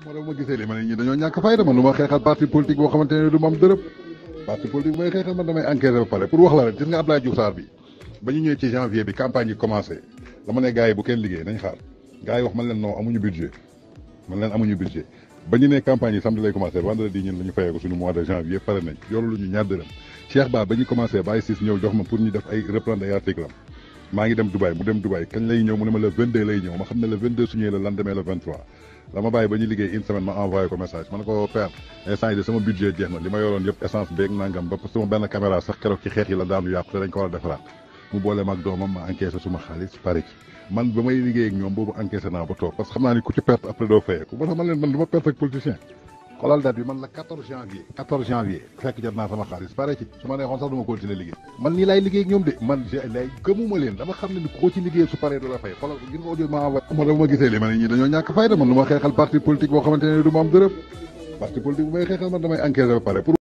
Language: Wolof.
moo tax ma gisee li ma ne ñi dañoo ñàkk fayda man lu ma xeexal parti politique boo xamante ne du ma am dërëm parti politique bu may xeexal man damay enquêter ba pare pour wax la rek gis nga Abdoulaye Diouf Sarr bi ba ñu ñëwee ci janvier bi campagne yi commencé dama ne gars yi bu kenn liggéey nañ xaar gars yi wax man leen non amuñu budget man leen amuñu budget ba ñu ne campagne yi samedi lay commencé vendredi ñun la ñu fayee ko suñu mois de janvier pare nañ yoru lu ñu ñaar dërëm Cheikh Ba ba ñu commencé bàyyi siis ñëw jox ma pour ñu def ay reprendre ay article am maa ngi dem Dubaï mu dem Dubaï kañ lay ñëw mu ne ma le 22 lay ñëw ma xam ne le 22 su ñëwee le lendemain le 23 la ma bàyyi ba ñu liggéey une semaine ma envoyé ko message ma ne ko père instant yi de sama budget jeex na li ma yoroon yëpp essence beeg nangam ba sama benn caméra sax keroog ci xeex yi la daanu yàqu te dañ ko war a defaraat mu boole ma ak doomam ma encaissé suma xaalis pare ci man ba may liggéey ak ñoom boobu encaissé naa ba toog parce que xam naa ni ku ci perte après doo fayeeku moo tax man leen man du ma perte ak politicien xoolal date bi man la 14 janvier 14 janvier fekk jot naa sama xaalis pare ci su ma neexoon sax du ma continuer liggéey man nii laay liggéey ak ñoom de man j lay gëmuma leen dama xam ne ni koo ci liggéey su paree du la fay xoolal gis nga audio ma envoyé moo tax ma gisee li ma ne ñi dañoo ñàkk fayda man lu ma xeexal parti politique boo xamante ne du ma am dërëm parti politique bu may xeexal man damay encaissé ba pare pour